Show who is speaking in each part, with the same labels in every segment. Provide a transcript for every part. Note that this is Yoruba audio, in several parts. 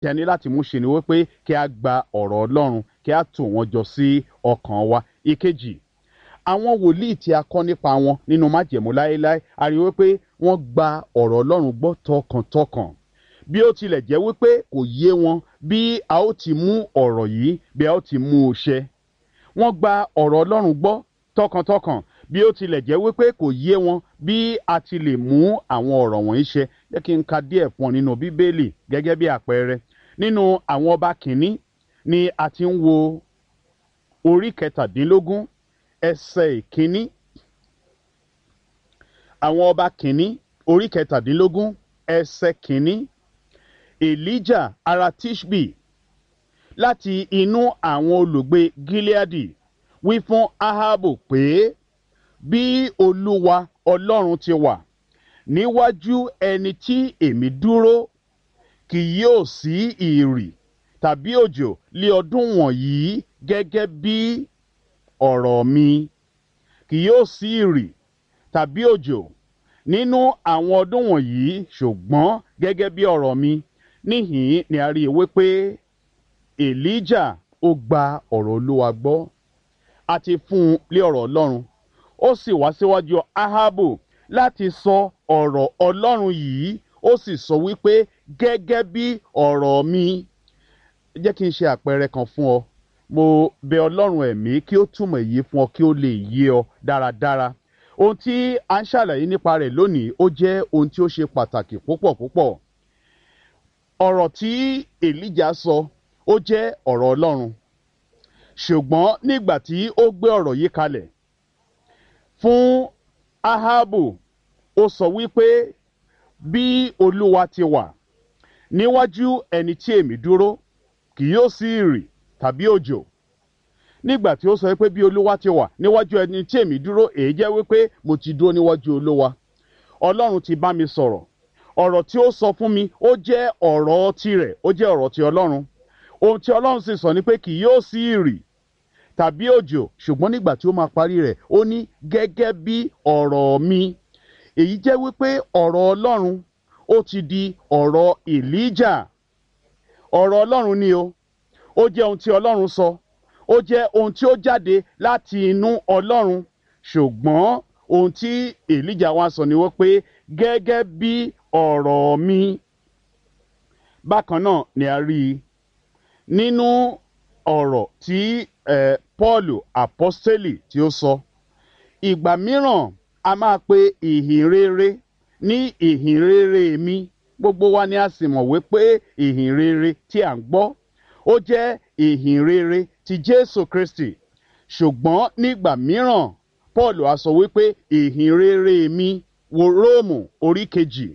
Speaker 1: tí a ní láti mú ṣe ni wípé kí a gba ọ̀rọ̀ ọlọ́run kí a tò wọ́n jọ sí ọkàn wa ìkejì àwọn wòlíì tí a kọ́ nípa wọn nínú májẹ̀mú láéláé a rí wípé wọ́n gba ọ̀rọ̀ ọlọ́run gbọ́ tọkàntọkàn bí ó tilẹ̀ jẹ́ wípé kò yé wọn bí a ó ti mú ọ̀rọ̀ yìí bí a ó ti mú u ṣẹ wọ́n gba ọ̀rọ̀ ọlọ́run gbọ́ tọkàntọkàn bí ó tilẹ̀ jẹ́ wípé kò yé wọn bí a ti lè mú àwọn ọ̀rọ̀ wọ̀nyí ṣẹ jẹ́ kí n ka díẹ̀ fún ọ nínú bíbélì gẹ́gẹ́ bí àpẹẹrẹ nínú àwọn ọba kìíní ni a ti ń wo orí kẹtàdínlógún ẹsẹ̀ ìkíní àwọn ọba kìíní orí kẹtàdínlógún ẹsẹ̀ kìíní elijah ará tishbi láti inú àwọn olùgbé gileadi wí fún ahabu pé bí olúwa ọlọ́run ti wà níwájú ẹni tí èmi dúró kì yóò sí ìrì tàbí òjò lé ọdún wọ̀nyí gẹ́gẹ́ bí ọ̀rọ̀ mi kì yóò sí ìrì tàbí òjò nínú àwọn ọdún wọ̀nyí ṣùgbọ́n gẹ́gẹ́ bí ọ̀rọ̀ mi níhìn ni a rí i wípé elijah ó gba ọ̀rọ̀ olúwa gbọ́ àti fún un lé ọ̀rọ̀ ọlọ́run ó sì wá síwájú ahabu láti sọ ọ̀rọ̀ ọlọ́run yìí ó sì sọ wípé gẹ́gẹ́ bí ọ̀rọ̀ mi jẹ́ kí n ṣe àpẹẹrẹ kan fún ọ mo bẹ ọlọ́run ẹ̀mí kí ó túmọ̀ èyí fún ọ kí ó lè yé ọ dáradára ohun tí a ń ṣàlàyé nípa rẹ̀ lónìí ó jẹ́ ohun tí ó ṣe pàtàkì púpọ̀ púpọ̀ ọ̀rọ̀ tí èlíjà sọ ó jẹ́ ọ̀rọ̀ ọlọ́run ṣùgbọ́n nígbà tí ó gbé ọ̀rọ̀ yìí kalẹ̀ fún ahabu ó sọ wípé bí olúwa ti wà níwájú ẹni tí èmi dúró kì yóò sí ìrì tàbí òjò nígbà tí ó sọ wípé bí olúwa ti wà níwájú ẹni tí èmi dúró èyí jẹ́ wípé mo ti dúró níwájú olúwa ọlọ́run ti bá mi sọ̀rọ̀ ọ̀rọ̀ tí ó sọ fún mi ó jẹ́ ọ̀rọ̀ tirẹ̀ ó jẹ́ ọ̀rọ̀ ti ọlọ́run ohun tí ọlọ́run sì sọ ni pé kì yóò sí ìrì tàbí òjò ṣùgbọ́n nígbà tí ó máa parí rẹ̀ ó ní gẹ́gẹ́ bí ọ̀rọ̀ mi èyí jẹ́ wípé ọ̀rọ̀ ọlọ́run ó ti di ọ̀rọ̀ èlíjà ọ̀rọ̀ ọlọ́run ni o ó jẹ́ ohun tí ọlọ́run sọ ó jẹ́ ohun tí ó jáde láti inú ọlọ́run ṣùgbọ́n ohun tí èlíjà wá sọ ni wọ́n pé gẹ́gẹ́ bí ọ̀rọ̀ mi bákan náà ni a rí i nínú ọ̀rọ̀ tí eh, paul apostoli tí ó sọ ìgbà mìíràn a máa pe ìhìn rere ní ìhìn rere mi gbogbo wa ni a sì mọ̀ wípé ìhìn rere tí à ń gbọ́ ó jẹ́ ìhìn rere ti jésù kristi ṣùgbọ́n nígbà mìíràn paul á sọ wípé ìhìn rere mi wo róòmù orí kejì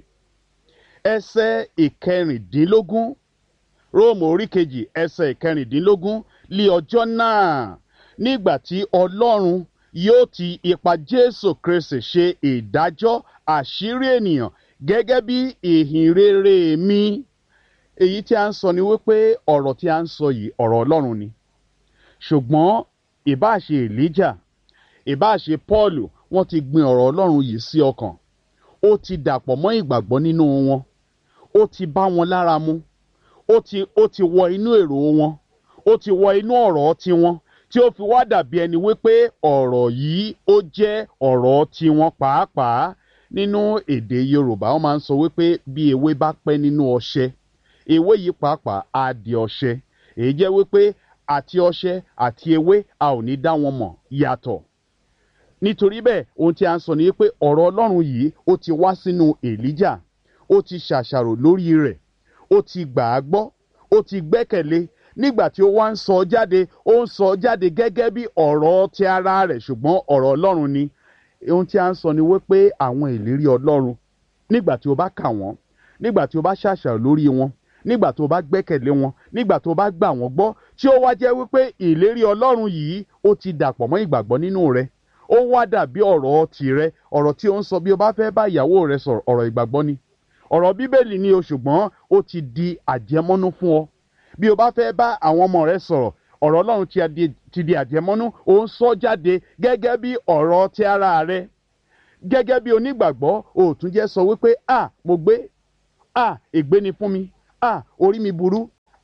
Speaker 1: ẹsẹ̀ ìkẹrìndínlógún róòmù orí kejì ẹsẹ̀ ìkẹrìndínlógún lé ọjọ́ náà nígbà tí ọlọ́run yóò ti ipa jésù kristi ṣe ìdájọ́ àṣírí ènìyàn gẹ́gẹ́ bí ìhìn rere mi èyí tí a ń sọ ni wípé ọ̀rọ̀ tí a ń sọ yìí ọ̀rọ̀ ọlọ́run ni ṣùgbọ́n ìbáṣe elijah ìbáṣe paul wọ́n ti gbin ọ̀rọ̀ ọlọ́run yìí sí ọkàn ó ti dàpọ̀ mọ́ ìgbàgbọ́ nínú wọn ó ti bá wọn lára mu ó ti ó ti wọ inú èrò wọn ó ti wọ inú ọ̀rọ̀ tiwọn tí ó fi wá dàbí ẹni wípé ọ̀rọ̀ yìí ó jẹ́ ọ̀rọ̀ tiwọn pàápàá nínú èdè yorùbá wọn máa ń sọ wípé bí ewé bá pẹ́ nínú ọṣẹ ewé yìí pàápàá á di ọṣẹ èyí jẹ́ wípé àti ọṣẹ àti ewé a ò ní dá wọn mọ̀ yàtọ̀ nítorí bẹ́ẹ̀ ohun tí a ń sọ ni pé ọ̀rọ̀ ọlọ́run yìí ó ti wá sínú èlíjà ó ti ṣàṣàrò lórí rẹ̀ ó ti gbà á gbọ́ ó ti gbẹ́kẹ̀lé nígbà tí ó wá ń sọ jáde ó ń sọ jáde gẹ́gẹ́ bí ọ̀rọ̀ ti ara rẹ̀ ṣùgbọ́n ọ̀rọ̀ ọlọ́run ni ohun tí a ń sọ ni wípé àwọn ìlérí ọlọ́run nígbà tí o bá kà wọ́n nígbà tí o bá ṣàṣàrò lórí wọn nígbà tó bá gbẹ́kẹ̀lé wọn nígbà tó bá gbà wọ́n gbọ́ tí ó wá jẹ́ wípé ìlérí ọlọ́run yìí ó ti dàpọ̀ mọ́ ìgbàgbọ́ nínú rẹ̀ ó wá dàbí ọ̀rọ̀ tìrẹ ọ̀rọ̀ tí ó ń sọ bí o bá fẹ́ bá ìyàwó rẹ sọ̀rọ̀ ọ̀rọ̀ ìgbàgbọ́ ni ọ̀rọ̀ bíbélì ni o ṣùgbọ́n ó ti di àjẹmọ́nú fún ọ bí o bá fẹ́ bá àwọn ọmọ rẹ sọ̀rọ̀ ọ̀rọ̀ ọlọ́run ti di àjẹmọ́nú ó ń sọ jáde gẹ́gẹ́ bí ọ̀rọ̀ ti ara rẹ gẹ́gẹ́ bí onígbàgbọ́ o tún jẹ́ sọ wípé a mo gbé a ègbé ni fún mi a orí mi burú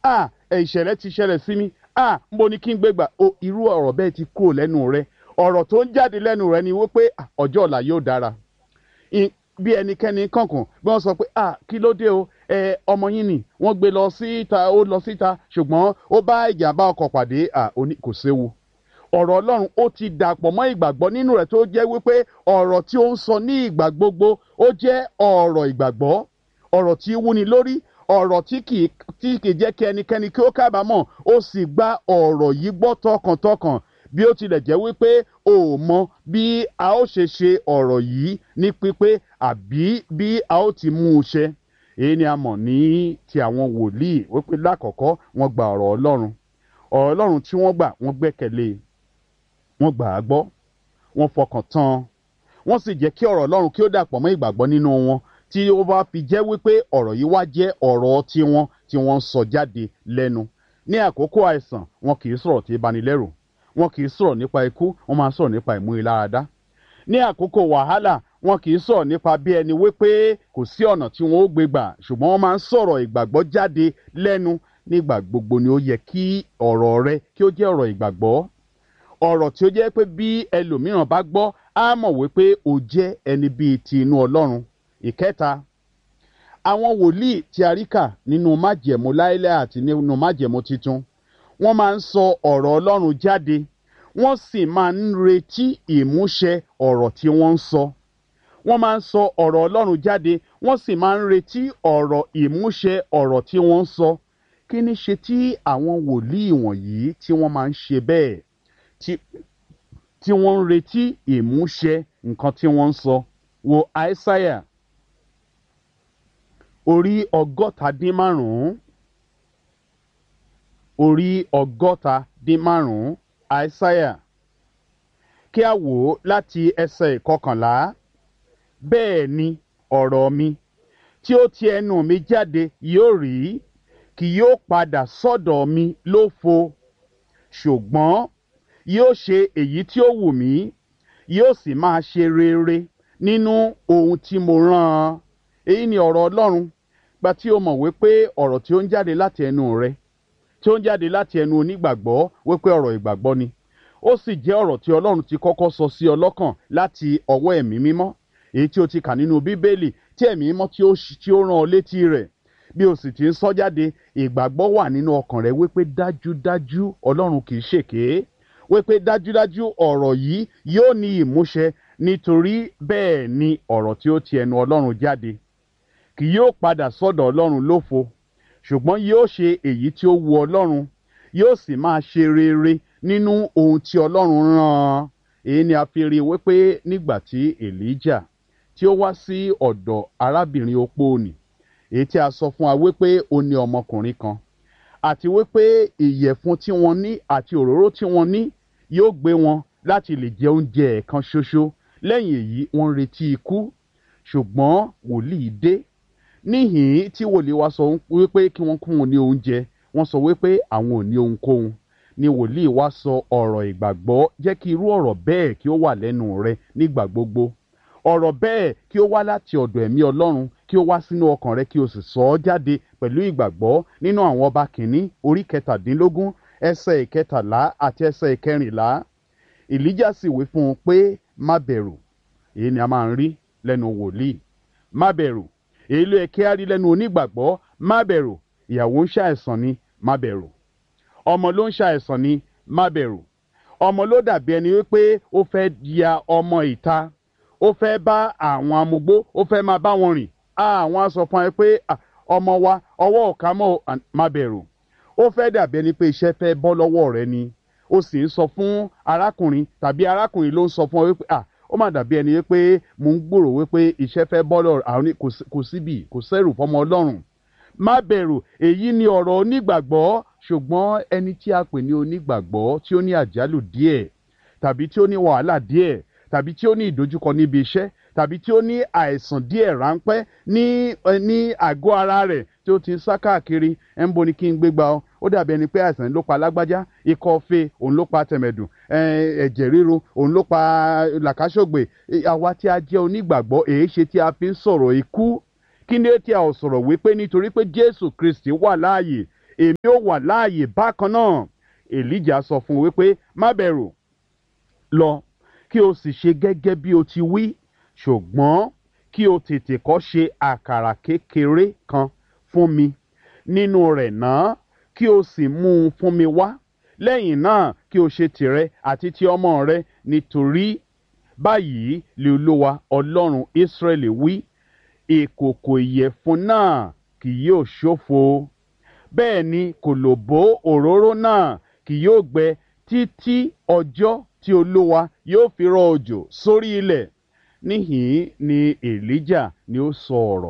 Speaker 1: à ẹ̀ ìṣẹ̀lẹ̀ ti ṣẹlẹ̀ sí mi à ń bo ni kí n gbé gbà o irú ọ̀rọ̀ bẹ́ẹ̀ ti kúrò lẹ́nu rẹ ọ̀rọ̀ tó ń jáde lẹ́nu rẹ ni wípé ọjọ́ ọ̀la yóò dára bí ẹnikẹ́ni kankan bí wọ́n sọ pé ah kí ló dé o ẹ ọmọ yín ni wọ́n gbé lọ síta ó lọ síta ṣùgbọ́n ó bá ìjàmbá ọkọ̀ pàdé ah kò séwu ọ̀rọ̀ ọlọ́run ó ti dàpọ̀ mọ́ ìgbàgbọ́ nínú rẹ̀ tó jẹ́ wípé ọ̀rọ̀ tí ó ń sọ ní ìgbà gbogbo ó jẹ́ ọ̀rọ̀ ìgbàgbọ́ ọ̀rọ̀ tí wúni lórí ọ̀rọ̀ tí kì í jẹ́ kí ẹnikẹ́ni kí ó kábàámọ̀ ó sì gba ọ̀rọ̀ yìí gbọ́ tọkàntọkàn bí ó tilẹ̀ jẹ́ wípé o ò mọ bí a ó ṣe ṣe ọ̀rọ̀ yìí ní pípé àbí bí a ó ti mú un ṣe èyí ni a mọ̀ ní ti àwọn wòlíì wípé lákọ̀ọ́kọ́ wọ́n gba ọ̀rọ̀ ọlọ́run ọ̀rọ̀ ọlọ́run tí wọ́n gbà wọ́n gbẹ́kẹ̀lé wọ́n gbà á gbọ́ wọ́n fọkàn tán wọ́n sì jẹ́ kí ọ̀rọ̀ ọlọ́run kí ó dàpọ̀ mọ́ ìgbàgbọ́ nínú wọn tí ó bá fi jẹ́ wípé ọ̀rọ̀ yìí wá jẹ́ ọ̀rọ̀ tiwọn tí wọ́n ń sọ jáde lẹ́nu ní àkókò àìsàn wọn kì í sọ̀rọ̀ tí ìbanilẹ́rù wọn kì í sọ̀rọ̀ nípa ikú wọn máa sọ̀rọ̀ nípa ìmúniláradá ní àkókò wàhálà wọn kì í sọ̀rọ̀ nípa bí ẹni wípé kò sí ọ̀nà tí wọn ó gbé gbà ṣùgbọ́n wọ́n máa ń sọ̀rọ̀ ìgbàgbọ́ jáde lẹ́nu nígbà gbogbo ni ó yẹ kí ọ̀rọ̀ rẹ kí ó jẹ́ ọ̀rọ̀ ìgbàgbọ́ ọ̀rọ̀ tí ó jẹ́ pé bí ẹlòmíràn bá gbọ́ á mọ̀ wípé o jẹ́ ẹni bíi ti inú ọlọ́run ìkẹta àwọn wòlíì tí a rí kà nínú májẹ̀mú láíláí àti nínú májẹ̀mú titun wọ́n máa ń sọ ọ̀rọ̀ ọlọ́run jáde wọ́n sì máa ń retí ìmúṣẹ ọ̀rọ̀ tí wọ́n ń sọ wọ́n máa ń sọ ọ̀rọ̀ ọlọ́run jáde wọ́n sì máa ń retí ọ̀rọ̀ ìmúṣẹ ọ̀rọ̀ tí wọ́n ń sọ kí ni ṣe tí àwọn wòlíì wọ̀nyí tí wọ́n máa ń ṣe bẹ́ẹ̀ tí wọ́n ń retí ìmúṣẹ nǹkan tí wọ́n ń sọ wo àìsáyà orí ọgọ́ta dín márùn-ún orí ọgọ́ta dín márùn-ún àìsáyà kí a wò ó láti ẹsẹ̀ ìkọkànlá bẹ́ẹ̀ ni ọ̀rọ̀ mi tí ó ti ẹnu mi jáde yóò rí kì yóò padà sọ́dọ̀ mi lófo ṣùgbọ́n yóò ṣe èyí tí ó wù mí yóò sì máa ṣe rere nínú ohun tí mo rán an èyí ni ọ̀rọ̀ ọlọ́run gba tí o mọ̀ wípé ọ̀rọ̀ tí ó ń jáde láti ẹnu rẹ tí ó ń jáde láti ẹnu onígbàgbọ́ wípé ọ̀rọ̀ ìgbàgbọ́ ni ó sì jẹ́ ọ̀rọ̀ tí ọlọ́run ti kọ́kọ́ sọ sí ọ lọ́kàn láti ọwọ́ ẹ̀mí mímọ́ èyí tí o ti kà nínú bíbélì tí ẹ̀mí mímọ́ tí ó tí ó rán ọ létí rẹ̀ bí o sì ti ń sọ jáde ìgbàgbọ́ wà nínú ọkàn rẹ wípé dájúdájú ọlọ́run kì í ṣèké wípé dájúdájú ọ̀rọ̀ yìí yóò ní ìmúṣẹ nítorí bẹ́ẹ̀ ni ọ̀rọ̀ tí ó ti ẹnu ọlọ́run jáde kì yóò padà sọ́dọ̀ ọlọ́run lófo ṣùgbọ́n yóò ṣe èyí tí ó wu ọlọ́run yóò sì máa ṣe rere nínú ohun tí ọlọ́run rán an èyí ni a fi rí i wípé nígbà tí elijah tí ó wá sí ọ̀dọ̀ arábìnrin opó nì èyí tí a sọ fún wa wípé ó ní ọmọkùnrin kan àti wípé ìyẹ̀fun tí wọ́n ní àti òróró tí wọ́n ní yóò gbé wọn láti lè jẹ oúnjẹ ẹ̀kan ṣoṣo lẹ́yìn èyí wọ́n ń retí ikú ṣùgbọ́n wòlíì dé níhìn tí wòlíì wa sọ wípé kí wọ́n kún un ní oúnjẹ wọ́n sọ wípé àwọn ò ní ohunkóhun ni wòlíì wa sọ ọ̀rọ̀ ìgbàgbọ́ jẹ́ kí irú ọ̀rọ̀ bẹ́ẹ̀ kí ó wà lẹ́nu rẹ nígbà gbogbo ọ̀rọ̀ bẹ́ẹ̀ kí ó wá láti ọ̀dọ̀ ẹ̀mí ọlọ́run kí ó wá sínú ọkàn rẹ kí o sì sọ ọ́ jáde pẹ̀lú ìgbàgbọ́ nínú àwọn ọba kìíní orí kẹtàdínlógún ẹsẹ̀ ìkẹtàlá àti ẹsẹ̀ ìkẹrìnlá ìlíjà sì wí fún un pé má bẹ̀rù èyí ni a máa ń rí lẹ́nu wòlíì má bẹ̀rù èyí ló yẹ kí á rí lẹ́nu onígbàgbọ́ má bẹ̀rù ìyàwó ń ṣàìsàn ni má bẹ̀rù ọmọ ló ń ṣàìsàn ni má bẹ̀rù ọmọ ló dàbí ẹni wípé ó fẹ́ ya ọmọ ìta ó fẹ́ bá àwọn amugbó ó fẹ́ máa bá wọn rìn àwọn á sọ fún ẹ pé ọmọ wa ọwọ́ ọ̀ka mọ́ má bẹ̀rù ó fẹ́ dàbí ẹni pé iṣẹ́ fẹ́ bọ́ lọ́wọ́ rẹ ni ó sì ń sọ fún arákùnrin tàbí arákùnrin ló ń sọ fún ọ wípé ah ó mà dàbí ẹni wípé mò ń gbòrò wípé iṣẹ́ fẹ́ bọ́ lọ́rọ̀ àwọn kò síbi kò sẹ́rù fọmọ ọlọ́run má bẹ̀rù èyí ni ọ̀rọ̀ onígbàgbọ́ ṣùgbọ́n ẹni tí a pè ní onígbàgbọ́ tí ó ní àjálù díẹ̀ tàbí tí ó ní wàhálà díẹ̀ tàbí tí ó ní ìdojúkọ níbi iṣẹ́ tàbí tí ó ní àìsàn díẹ̀ ráńpẹ́ ní ní àgọ́ ara rẹ̀ tí ó ti ń sá káàkiri ẹ̀ ń bo ni kí n gbé gbà ọ́ ó dàbí ẹni pé àìsàn ló pa lágbájá ikọ́ fe òun ló pa tẹ̀mẹ̀dùn ẹ̀jẹ̀ ríru òun ló pa làkàṣọ̀gbè àwa tí a jẹ́ onígbàgbọ́ èyí ṣe tí a fi ń sọ̀rọ̀ ikú kí ni tí a ò sọ̀rọ̀ wípé nítorí pé Jésù Kristi wà láàyè èmi ó wà láàyè bákan náà èlíjà sọ fún un wípé má bẹ̀rù lọ kí o sì ṣe gẹ́gẹ́ bí o ti wí ṣùgbọ́n kí o tètè kọ́ ṣe àkàrà kékeré kan fún mi nínú rẹ̀ náà kí o sì mú un fún mi wá lẹ́yìn náà kí o ṣe tìrẹ àti ti ọmọ rẹ nítorí báyìí lè olúwa ọlọ́run ísírẹ́lì wí ìkòkò ìyẹ̀fun náà kì yóò ṣófo bẹ́ẹ̀ ni kòlòbó òróró náà kì yóò gbẹ títí ọjọ́ tí olúwa yóò fi rọ òjò sórí ilẹ̀ níhìn ni èlíjà ni ó sọ ọ̀rọ̀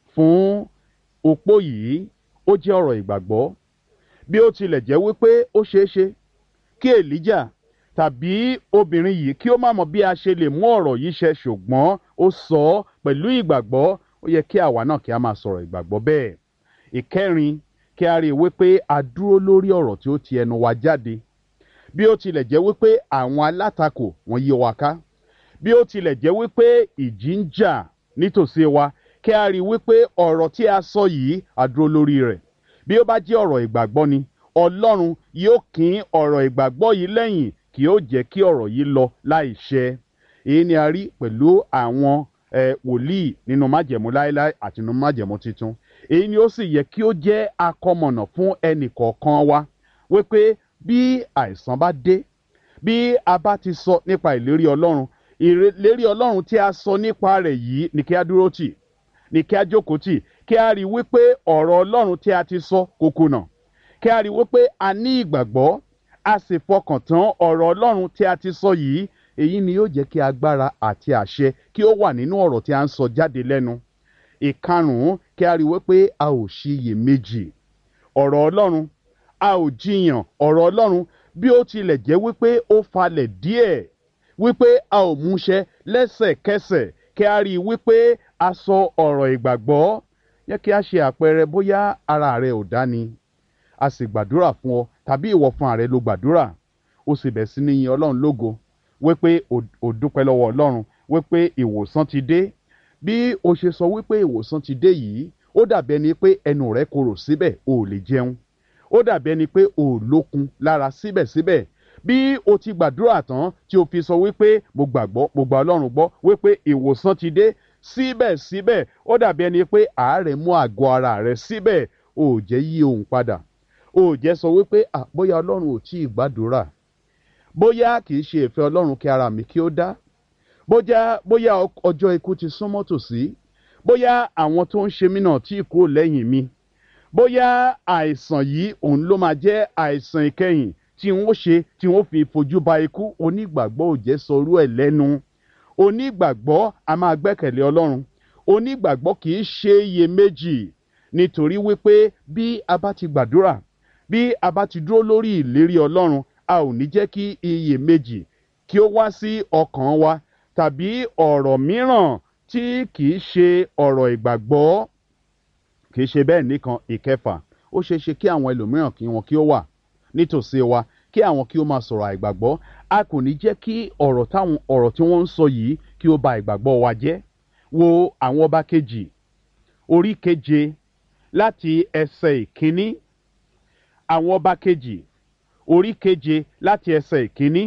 Speaker 1: fún opó yìí ó jẹ́ ọ̀rọ̀ ìgbàgbọ́ bí ó tilẹ̀ jẹ́ wípé ó ṣeé ṣe kí èlíjà tàbí obìnrin yìí kí ó má mọ bí a ṣe lè mú ọ̀rọ̀ yìí ṣẹ ṣùgbọ́n ó sọ ọ́ pẹ̀lú ìgbàgbọ́ ó yẹ kí àwa náà kí a máa sọ̀rọ̀ ìgbàgbọ́ bẹ́ẹ̀ ìkẹrin kí a rí i wípé a dúró lórí ọ̀rọ̀ tí ó ti ẹnu wa jáde bí ó tilẹ̀ jẹ́ wípé àwọn alátakò wọ́n yí wa ká bí ó tilẹ̀ jẹ́ wípé ìjì ń jà nítòsí wa kí a rí i wípé ọ̀rọ̀ tí a sọ yìí a dúró lórí rẹ̀ bí ó bá jẹ́ ọ̀rọ̀ ìgbàgbọ́ ni ọlọ́run yóò kín ọ̀rọ̀ ìgbàgbọ́ yìí lẹ́yìn kí ó jẹ́ kí ọ̀rọ̀ yìí lọ láì ṣẹ èyí ni a rí pẹ̀lú àwọn wòlíì nínú májẹ̀mú láéláé àti nínú májẹ̀mú tuntun èyí ni ó sì yẹ kí ó jẹ́ akọmọ̀nà fún ẹnì kọ̀ọ̀kan wa wípé bí àìsàn bá dé bí a bá ti sọ nípa ìlérí ọlọ́run ìlérí ọlọ́run tí a sọ nípa rẹ̀ yìí ni kí a dúró tì ni kí a jókòó tì kí a rí i wípé ọ̀rọ̀ ọlọ́run tí a ti sọ kò kùnà kí a rí i wípé a ní ìgbàgbọ́ a sì fọkàn tán ọ̀rọ̀ ọlọ́run tí a ti sọ yìí èyí ni yóò jẹ́ kí agbára àti àṣẹ kí ó wà nínú ọ̀rọ̀ tí a ń sọ jáde lẹ́nu ìkarùn-ún kí a rí i wípé a ò ṣiyèméjì ọ̀rọ̀ ọlọ́run a ò jiyàn ọ̀rọ̀ ọlọ́run bí ó tilẹ̀ jẹ́ wípé ó falẹ̀ díẹ̀ wípé a ò múṣẹ lẹ́sẹ̀kẹsẹ̀ kí a rí i wípé a sọ ọ̀rọ̀ ìgbàgbọ́ yẹ kí a ṣe àpẹẹrẹ bóyá ara rẹ ò dá ni a sì gbàdúrà fún ọ tàbí ìwọ fún ààrẹ ló gbàdúrà ó sì bẹ̀ sí ní yin ọlọ́run lógo wípé ò dúpẹ́ lọ́wọ́ ọlọ́run wípé ìwòsàn ti dé bí o ṣe sọ wípé ìwòsàn ti dé yìí ó dàbí ẹni pé ẹnu rẹ korò síbẹ̀ o ò lè jẹun ó dàbí ẹni pé o ò lókun lára síbẹ̀síbẹ̀ bí o ti gbàdúrà tán tí o fi sọ wípé mo gbàgbọ́ mo gbà ọlọ́run gbọ́ wípé ìwòsàn ti dé síbẹ̀síbẹ̀ ó dàbí ẹni pé àárẹ̀ mú àgọ́ ara rẹ síbẹ̀ o ò jẹ́ yí ohun padà o ò jẹ́ sọ wípé bóyá ọlọ́run ò tí ì gbàdúrà bóyá kì í ṣe ìfẹ́ ọlọ́run kí ara mi kí ó dá bóyá bóyá ọjọ́ ikú ti súnmọ́ tòsí bóyá àwọn tó ń ṣe mí náà tí kúrò lẹ́yìn mi bóyá àìsàn yìí òun ló máa jẹ́ àìsàn ìkẹyìn tí wọ́n ṣe tí wọ́n fi fojú ba ikú onígbàgbọ́ ò jẹ́ sọrú ẹ̀ lẹ́nu onígbàgbọ́ a máa gbẹ́kẹ̀lé ọlọ́run onígbàgbọ́ kì í ṣe iyèméjì nítorí wípé bí a bá ti gbàdúrà bí a bá ti dúró lórí ìlérí ọlọ́run a ò ní jẹ́ kí iyèméjì kí ó wá sí ọkàn wa tàbí ọ̀rọ̀ mìíràn tí kì í ṣe ọ̀rọ̀ ìgbàgbọ́ kì í ṣe bẹ́ẹ̀ nìkan ìkẹfà ó ṣeé ṣe kí àwọn ẹlòmíràn kí wọn kí ó wà nítòsí wa kí àwọn kí ó máa sọ̀rọ̀ àìgbàgbọ́ a kò ní jẹ́ kí ọ̀rọ̀ táwọn ọ̀rọ̀ tí wọ́n ń sọ yìí kí ó ba ìgbàgbọ́ wa jẹ́ wo àwọn ọba kejì orí keje láti ẹsẹ̀ ìkíní àwọn ọba kejì orí keje láti ẹsẹ̀ ìkíní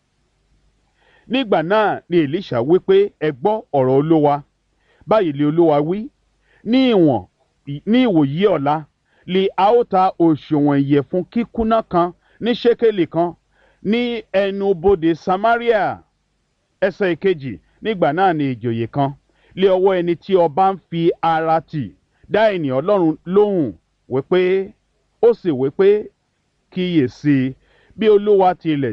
Speaker 1: nígbà náà ni elisha wí pé ẹ gbọ́ ọ̀rọ̀ olówa báyìí lé olówa wí ní ìwọ̀n ní ìwòyí ọ̀la lè a ó ta òṣùwọ̀n ìyẹ̀fun kíkúnná kan ní ṣékélì kan ní ẹnu bodè samaria ẹsẹ̀ ìkejì nígbà náà ni ìjòyè kan lé ọwọ́ ẹni tí ọba ń fi ara tì dá ènìyàn ọlọ́run lóhùn wípé ó sì wípé kíyèsí bí olúwa tilẹ̀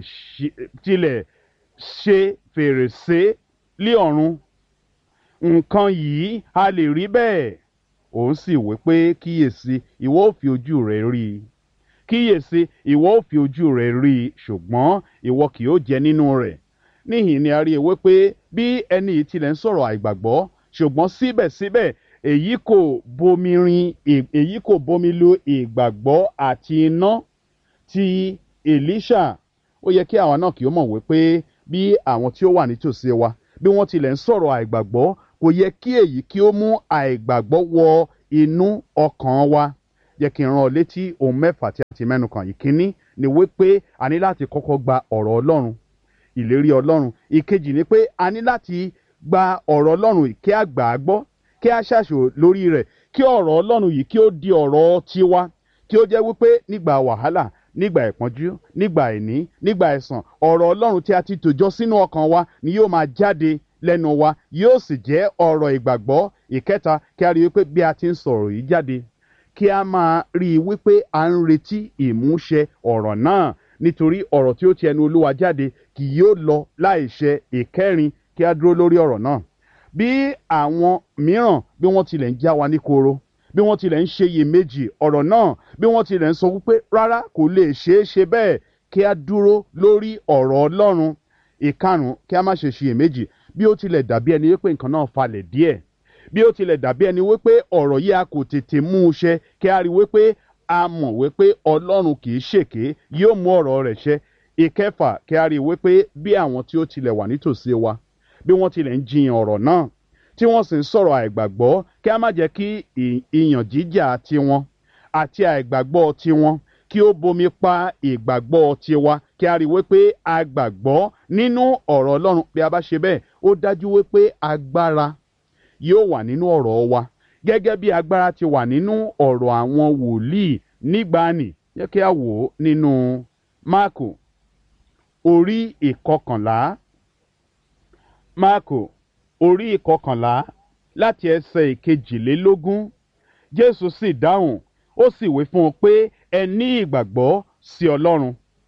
Speaker 1: ṣe fèrèsé lé ọ̀run nǹkan yìí a lè rí bẹ́ẹ̀ òun sì wí pé kíyèsí ìwọ ò fi ojú rẹ rí i kíyèsí ìwọ ò fi ojú rẹ rí i ṣùgbọ́n ìwọ kì yóò jẹ nínú rẹ̀ níhìn ni a rí ewé pé bí ẹni yìí tilẹ̀ ń sọ̀rọ̀ àìgbàgbọ́ ṣùgbọ́n síbẹ̀síbẹ̀ èyí kò bomi rin èyí kò bomi lu ìgbàgbọ́ àti iná ti Èlíṣà ó yẹ kí àwa náà kì ó mọ̀ wípé bí àwọn tí ó wà nítòsí wa bí wọ́n tilẹ̀ ń sọ̀rọ̀ àìgbàgbọ́ kò yẹ kí èyí kí ó mú àìgbàgbọ́ wọ inú ọkàn wa jẹ́ kí n rán ọ létí ohun mẹ́fà tí a ti mẹ́nu kàn ìkíní ni wípé a ní láti kọ́kọ́ gba ọ̀rọ̀ ọlọ́run ìlérí ọlọ́run ìkejì ni pé a ní láti gba ọ̀rọ̀ ọlọ́run kí a gbà á gbọ́ kí a ṣàṣò lórí rẹ̀ kí ọ̀rọ̀ ọlọ́run yìí kí ó di ọ̀rọ̀ tiwa kí ó jẹ́ wípé nígbà wàhálà nígbà ìpọ́njú nígbà ìní nígbà ẹ̀sàn ọ̀rọ̀ ọlọ́run tí a ti tòjọ́ sínú ọkàn wa ni yóò máa jáde lẹ́nu wa yóò sì jẹ́ ọ̀rọ̀ ìgbàgbọ́ ìkẹta kí a rí i wípé bí a ti ń sọ̀rọ̀ yìí jáde kí a máa rí i wípé a ń retí ìmúṣẹ ọ̀rọ̀ náà nítorí ọ̀rọ̀ tí ó ti ẹnu olúwa jáde kì yóò lọ láìṣẹ ìkẹrin kí a dúró lórí ọ̀rọ̀ náà bí àwọn mìíràn bí wọ́n tilẹ̀ ń já wa ní koro bí wọ́n tilẹ̀ ń ṣe iyèméjì ọ̀rọ̀ náà bí wọ́n tilẹ̀ ń sọ wípé rárá kò lè ṣeé ṣe bẹ́ẹ̀ kí a dúró lórí ọ̀rọ̀ ọlọ́run ìkarùn kí a má ṣe ṣiyèméjì bí ó tilẹ̀ dàbí ẹni wípé nǹkan náà falẹ̀ díẹ̀ bí ó tilẹ̀ dàbí ẹni wípé ọ̀rọ̀ yìí a kò tètè mú un ṣẹ kí a rí wípé a mọ̀ wípé ọlọ́run kì í ṣèké yóò mú ọ̀rọ̀ rẹ̀ ṣẹ ìkẹfà kí a rí wípé bí àwọn tí ó tilẹ̀ wà nítòsí wa bí wọ́n tilẹ̀ ń jiyàn ọ̀rọ̀ náà tí wọ́n sì ń sọ̀rọ̀ àìgbàgbọ́ kí a má jẹ́ kí ìyàn jíjà tiwọn àti àìgbàgbọ́ tiwọn kí ó bomi pa ìgbàgbọ́ tiwa kí a rí wípé a gbàgbọ́ nínú ọ̀rọ̀ ọlọ́run bí a bá ṣe bẹ́ẹ̀ ó dájú wípé agbára yóò wà nínú ọ̀rọ̀ wa gẹ́gẹ́ bí agbára ti wà nínú ọ̀rọ̀ àwọn wòlíì nígbàanì yẹ kí a wò ó nínú máàkù orí ìkọkànlá máàkù orí ìkọkànlá láti ẹsẹ̀ ìkejìlélógún jésù sì dáhùn ó sì wí fún un pé ẹ ní ìgbàgbọ́ sí ọlọ́run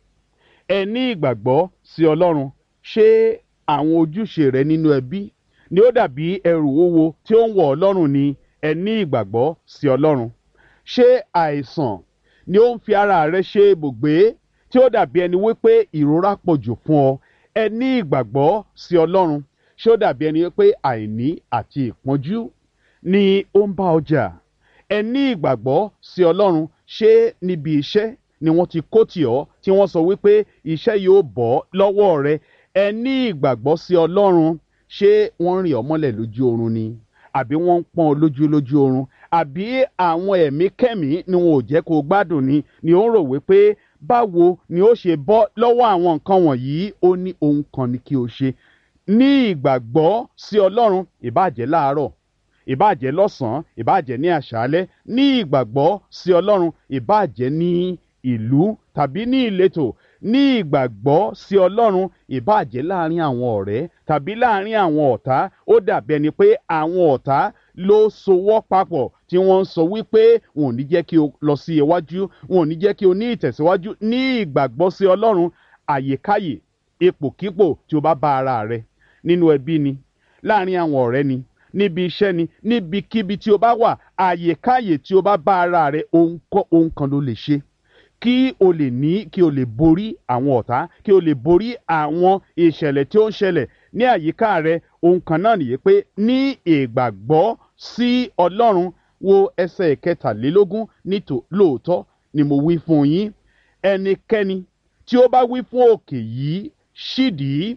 Speaker 1: ẹ ní ìgbàgbọ́ sí ọlọ́run ṣé àwọn ojúṣe rẹ nínú ẹbí ni ó dàbí ẹrù owó tí ó ń wọ̀ ọlọ́run ni ẹ ní ìgbàgbọ́ sí ọlọ́run ṣé àìsàn ni ó ń fi ara rẹ ṣe ibùgbé tí ó dàbí ẹni wípé ìrora pọ̀ jù fún ọ ẹ ní ìgbàgbọ́ sí ọlọ́run ṣé ó dàbí ẹni wípé àìní àti ìpọ́njú ni ó ń bá ọjà ẹ ní ìgbàgbọ́ sí ọlọ́run ṣé níbi iṣẹ́ ni wọ́n ti kó tì ọ́ tí wọ́n sọ wípé iṣẹ́ yóò bọ́ lọ́wọ́ rẹ ẹ ní ìgbàgbọ́ sí ọlọ́run ṣé wọ́n rìn ọ́ mọ́lẹ̀ lójú oorun ni àbí wọ́n ń pọ́n ọ lójú lójú oorun àbí àwọn ẹ̀mí kẹ́mí ni wọn ò jẹ́ kó o gbádùn ni ni ó ń rò wípé báwo ni ó ṣe bọ́ lọ́wọ́ àwọn nǹkan wọ̀nyí ó ní ohun kan ni kí o ṣe ní ìgbàgbọ́ sí ọlọ́run ìbàjẹ́ láàárọ̀ ìbàjẹ́ lọ́sàn-án ìbàjẹ́ ní àṣálẹ́ ní ìgbàgbọ́ sí ọlọ́run ìbàjẹ́ ní ìlú tàbí ní ìletò ní ìgbàgbọ́ sí ọlọ́run ìbàjẹ́ láàrin àwọn ọ̀rẹ́ tàbí láàrin àwọn ọ̀tá ó dàbí ẹni pé àwọn ọ̀tá ló sowọ́ papọ̀ tí wọ́n ń sọ wípé wọn ò ní jẹ́ kí o lọ sí iwájú wọn ò ní jẹ́ kí o ní ìtẹ̀síwájú ní ìgbàgbọ́ sí ọlọ́run àyèkáyè ipòkípò tí o bá bá ara rẹ nínú ẹbí ni láàrin àwọn ọ̀rẹ́ ni níbi iṣẹ́ ni níbikíbi tí o bá wà àyèkáyè tí o bá bá ara rẹ ohun kan ló lè ṣe kí o lè ní kí o lè borí àwọn ọ̀tá kí o lè borí àwọn ìṣẹ̀lẹ̀ tí ó ń ṣẹlẹ̀ ní àyíká rẹ ohun kan náà nìyí pé ní ìgbàgbọ́ sí ọlọ́run wo ẹsẹ̀ ìkẹtàlélógún nítò lóòótọ́ ni mo wí fún yín ẹnikẹ́ni tí ó bá wí fún òkè yìí ṣídìí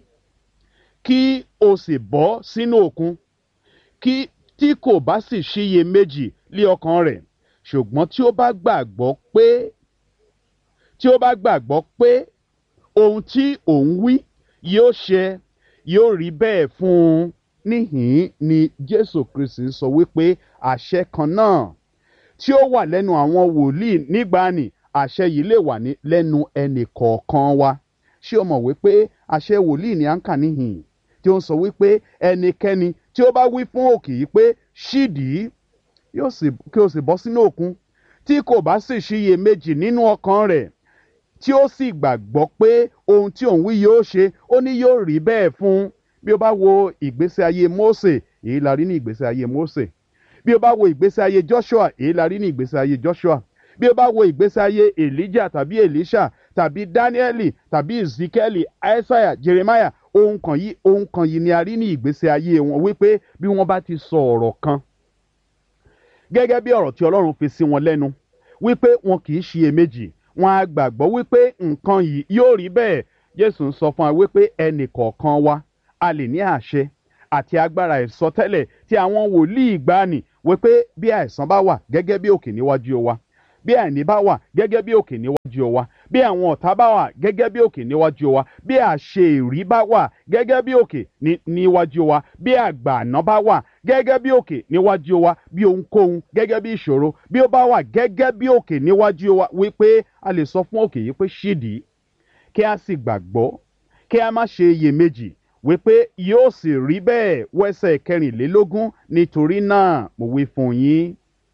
Speaker 1: kí o sì bọ́ sínú òkun kí tí kò bá sì ṣiyè méjì lé ọkàn rẹ̀ ṣùgbọ́n tí ó bá gbàgbọ́ pé tí ó bá gbàgbọ́ pé ohun tí òun wí yóò ṣe yóò rí bẹ́ẹ̀ fún un níhìn ni jésù kristi sọ wípé àṣẹ kan náà tí ó wà lẹ́nu àwọn wòlíì nígbàanì àṣẹ yìí lè wà ní lẹ́nu ẹnì kọ̀ọ̀kan wa ṣé o mọ̀ wípé àṣẹ wòlíì ni à ń kà níhìn tí ó ń sọ wípé ẹnikẹ́ni tí ó bá wí fún òkè yìí pé ṣídìí kí o sì bọ́ sínú òkun tí kò bá sì ṣiyè méjì nínú ọkàn rẹ̀ tí ó sì gbàgbọ́ pé ohun tí òun wí yóò ṣe ó ní yóò rí bẹ́ẹ̀ fún un bí o bá wo ìgbésí ayé Mósè èyí la rí ní ìgbésí ayé Mósè bí o bá wo ìgbésí ayé Joshua èyí la rí ní ìgbésí ayé Joshua bí o bá wo ìgbésí ayé Elijah tàbí Elisha tàbí Danieli tàbí Ezekieli Isaiah Jeremiah ohun kan yìí ohun kan yìí ni a rí ní ìgbésí ayé wọn wípé bí wọ́n bá ti sọ ọ̀rọ̀ kan gẹ́gẹ́ bí ọ̀rọ̀ tí Ọlọ́run fi sí wọn lẹ́nu wípé wọn kì í ṣiyèméjì wọn á gbàgbọ́ wípé nǹkan yìí yóò rí bẹ́ẹ̀ Jésù ń sọ fún wa wípé ẹnì kọ̀ọ̀kan wa a lè ní àṣẹ àti agbára ìsọtẹ́lẹ̀ tí àwọn wòlíì gbani wípé bí àìsàn bá wà gẹ́gẹ́ bí òkè níwájú wa bí àìní bá wà gẹ́gẹ́ bí òkè níwájú wa bí àwọn ọ̀tá bá wà gẹ́gẹ́ bí òkè níwájú wa bí àṣeèrí bá wà gẹ́gẹ́ bí òkè níwájú wa bí àgbààná bá wà gẹ́gẹ́ bí òkè níwájú wa bí ohunkóhun gẹ́gẹ́ bí ìṣòro bí ó bá wà gẹ́gẹ́ bí òkè níwájú wa wípé a lè sọ fún òkè yìí pé ṣídìí kí a sì gbàgbọ́ kí a má ṣe iyèméjì wípé yóò sì rí bẹ́ẹ̀ wẹ́sẹ̀ kẹrìnlélógún nítorí náà mo wí fún yín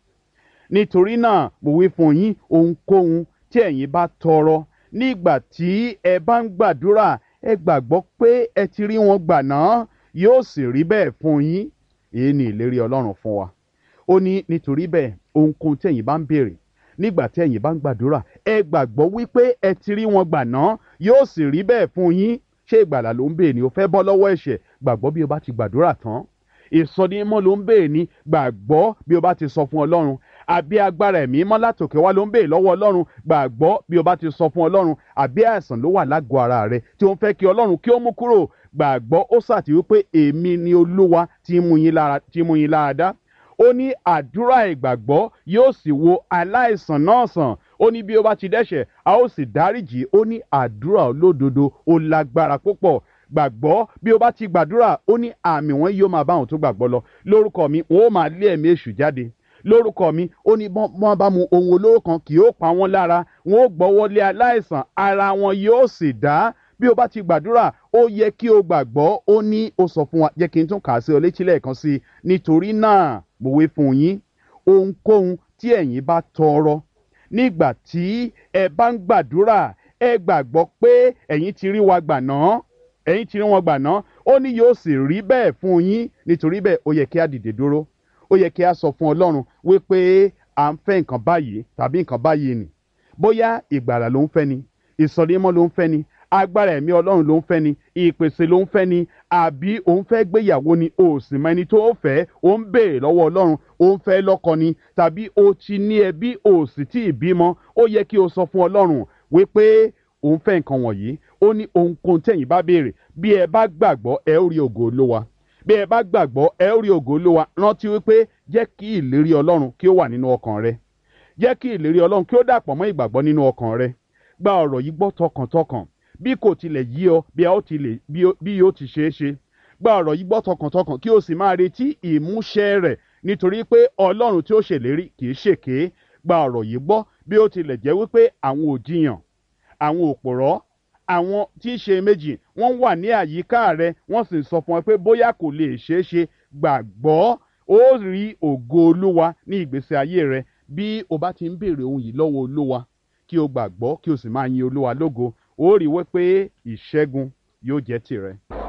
Speaker 1: nítorí náà mo wí fún yín ohunkóhun tí ẹ̀yin bá tọrọ nígbà tí ẹ bá ń gbàdúrà ẹ gbàgbọ́ pé ẹ ti rí wọn gbà náà yóò sì rí bẹ́ẹ̀ fún yín èyí ni ìlérí ọlọ́run fún wa ó ní nítorí bẹ́ẹ̀ ohunkóhun tí ẹ̀yin bá ń béèrè nígbà tí ẹ̀yin bá ń gbàdúrà ẹ gbàgbọ́ wípé ẹ ti rí wọn gbà náà yóò sì rí bẹ́ẹ̀ fún yín ṣé ìgbàlà ló ń béèrè ni o fẹ́ bọ́ lọ́wọ́ ẹ̀ṣẹ̀ gbàgbọ́ bí o bá ti gbàdúrà tán ìsọdímọ́ ló ń béèrè ni gbàgbọ́ bí o bá ti sọ fún ọlọ́run àbí agbára ẹ̀mí mọ́ látòkè wá ló ń béèrè lọ́wọ́ ọlọ́run gbàgbọ́ bí o bá ti sọ fún ọlọ́run àbí àìsàn ló wà lágọ̀ọ́ ara rẹ tí ó ń fẹ́ kí ọlọ́run kí ó mú kúrò gbàgbọ́ ó sàtì wípé èmi ni olúwa tí mú yín lára dá ó ní àdúrà ìgbàgbọ́ yóò sì wo aláìsàn náà sàn ó ní bí ó bá ti dẹ́ṣẹ̀ a ó sì dáríjì ó ní àdúrà olódodo ó lágbára púpọ̀ gbàgbọ́ bí o bá ti gbàdúrà ó ní àmì wọn yóò máa bá àwọn tó gbàgbọ́ lọ lórúkọ mi wọn ó máa lé ẹ̀mí èṣù jáde lórúkọ mi ó ní wọ́n bá mu ohun olóró kan kì yóò pa wọ́n lára wọn ó gbọ́wọ́ lé aláìsàn ara wọn yóò sì dá bí o bá ti gbàdúrà ó yẹ kí o gbàgbọ́ ó ní ó sọ fún wa jẹ́ kí n tún kà á sí ọ létí lẹ́ẹ̀kan sí i nítorí náà mo wí fún yín ohunkóhun tí ẹ̀yin bá tọrọ nígbà tí ẹ bá ń gbàdúrà ẹ gbàgbọ́ pé ẹ̀yin ti rí wa gbà náà ẹ̀yin ti rí wọn gbà náà ó ní yóò sì rí bẹ́ẹ̀ fún yín nítorí bẹ́ẹ̀ ó yẹ kí a dìde dúró ó yẹ kí a sọ fún ọlọ́run wípé à ń fẹ́ nǹkan báyìí tàbí nǹkan báyìí nì bóyá ìgbàlà ló ń fẹ́ ni ìsọdímọ́ ló ń fẹ́ ni agbára ẹ̀mí ọlọ́run ló ń fẹ́ ni ìpèsè ló ń fẹ́ ni àbí òun fẹ́ gbéyàwó ni o sì mọ ẹni tó fẹ́ ó ń béèrè lọ́wọ́ ọlọ́run ó ń fẹ́ lọ́kọ ni tàbí o ti ní ẹbí o sì tí ì bímọ ó yẹ kí o sọ fún ọlọ́run wípé òun fẹ́ nǹkan wọ̀nyí ó ní ohunkóhun tẹ̀yìn bá béèrè bí ẹ bá gbàgbọ́ ẹ ó rí ògo olówa bí ẹ bá gbàgbọ́ ẹ ó rí ògo olówa rántí wípé jẹ́ kí ìlérí ọlọ́run kí ó wà nínú ọkàn rẹ jẹ́ kí ìlérí ọlọ́run kí ó dàpọ̀ mọ́ ìgbàgbọ́ nínú ọkàn rẹ gba ọ̀rọ̀ yìí gbọ́ tọkàntọkàn bí kò tilẹ̀ yí ọ bí a ó tilẹ̀ bí yóò ti ṣeé ṣe gba ọ̀rọ̀ yìí gbọ́ tọkàntọkàn kí o sì máa retí ìmúṣẹ rẹ̀ nítorí pé ọlọ́run tí ó ṣèlérí kì í ṣèké gba ọ̀rọ̀ yìí gbọ́ bí ó tilẹ̀ jẹ́ wípé àwọn òjìyàn àwọn òpòrọ́ àwọn tí í ṣe méjì wọ́n wà ní àyíká rẹ wọ́n sì sọ fún ọ pé bóyá kò lè ṣeé ṣe gbàgbọ́ ó rí ògo olúwa ní ìgbésí ayé rẹ bí o bá ti ń béèrè ohun yìí lọ́wọ́ olúwa kí o gbàgbọ́ kí o sì máa yin olúwa lógo ó rí wípé ìṣẹ́gun yóò jẹ́ tìrẹ.